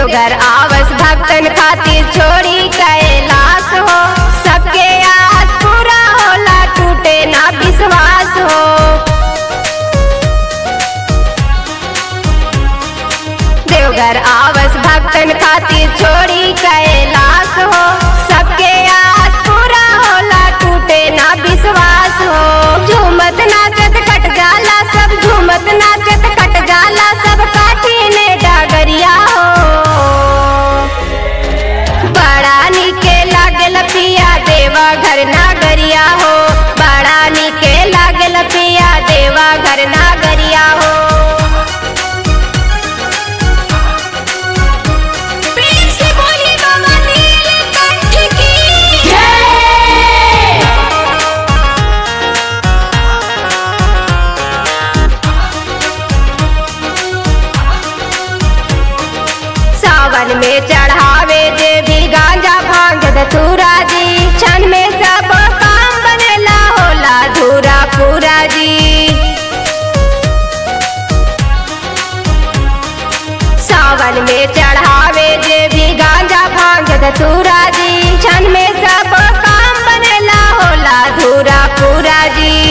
देवघर आवस भक्तन खातिर छोड़ी कैलाश हो सबके आज पूरा होला टूटे ना विश्वास हो देवघर आवस भक्तन खातिर छोड़ी कैलाश हो सबके आज पूरा होला टूटे ना विश्वास हो झूमत नाचत कट जाला सब झूमत नाचत कट जाला सब काठी ने डागरिया हो बड़ा निके लागल पिया देवा घर नागरिया हो बड़ा निके लागल पिया देवा घर नागरिया हो प्रेम से बोलिए बाबा नीलकंठ की जय सावन में चढ़ावे जे भी गांजा भांग धतूरा जी क्षण में सब काम बनेला होला धूरा पूरा जी सावन में चढ़ावे जे भी गांजा भांग धतूरा जी क्षण में सब काम बनेला होला धूरा पूरा जी